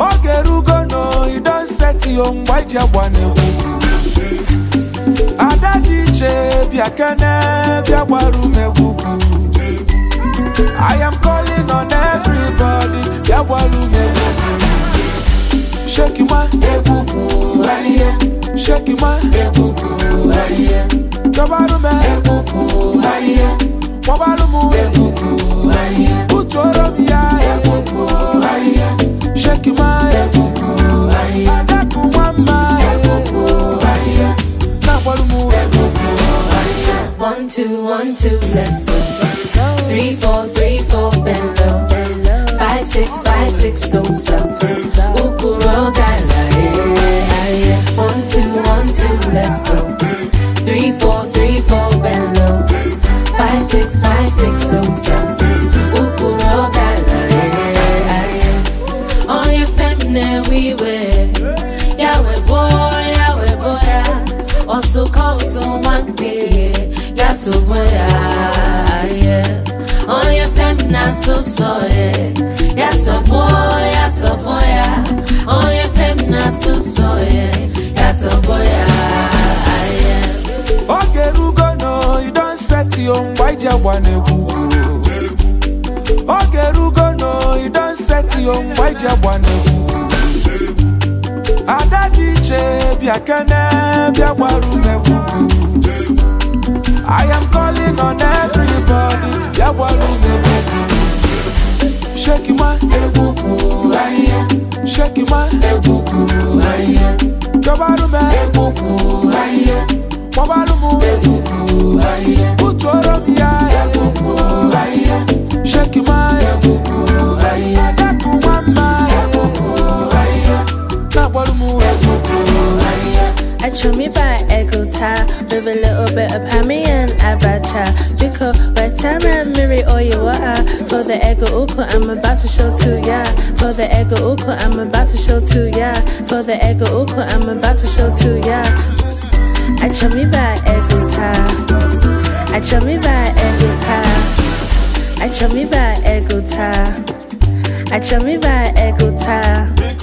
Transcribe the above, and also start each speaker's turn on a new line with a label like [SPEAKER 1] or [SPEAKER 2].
[SPEAKER 1] oge erugo no you don set yo mgbe iji agba n'egwu ada dị iche bịa kene bịa gbara ume egwugwu I am calling on everybody bịa gbara ume egwugwu shake ma egwugwu ahịhịa shake ma egwugwu ahịhịa dọbarụ m egwugwu ahịhịa kpọbarụ m egwugwu ahịhịa utuoro m ya egwugwu ahịhịa shake ma egwugwu ahịhịa adakụ nwa mma egwugwu ahịhịa na-agbarụ m egwugwu ahịhịa
[SPEAKER 2] One, two, one, two, let's go. Three, four, three, four, bend low. Five, six, five, six, don't stop. Ukuro gala, yeah, yeah. One, two, one, two, let's go. Three, four, three, four, bend low. Five, six, five, six, don't stop. Ukuro gala, yeah, yeah. On your feminine we wear. Yahweh boy, Yahweh boy, yeah. Also call so one day. Yeah, so boy, yeah, yeah. On your feminine so so, yeah. Yeah, so boy, yeah, so boy, yeah. On your feminine so so, yeah. Yeah, so boy, yeah, yeah.
[SPEAKER 1] oge erugo no you don set yo mgbe iji agba n'egwu oge erugo no you don set yo mgbe iji agba n'egwu ada dị iche bịa kene bịa gbara ume egwugwu I am calling on everybody bịa gbara ume egwugwu shake ma egwugwu ahịhịa shake ma egwugwu ahịhịa dọbarụ m egwugwu ahịhịa kpọbarụ m egwugwu ahịhịa utuoro m ya egwugwu ahịhịa shake ma egwugwu ahịhịa adakụ nwa mma egwugwu ahịhịa na-agbarụ m egwugwu ahịhịa
[SPEAKER 3] I chew me by Ego tie with a little bit of hammy and abacha. Because by time I marry all you are for the ego uko, I'm about to show to ya. For the ego uko, I'm about to show to ya. For the ego uko, I'm about to show to ya. I chew me by Ego tie. I chew me by Ego tie. I chew me by Ego tie. I chew me by Ego tie.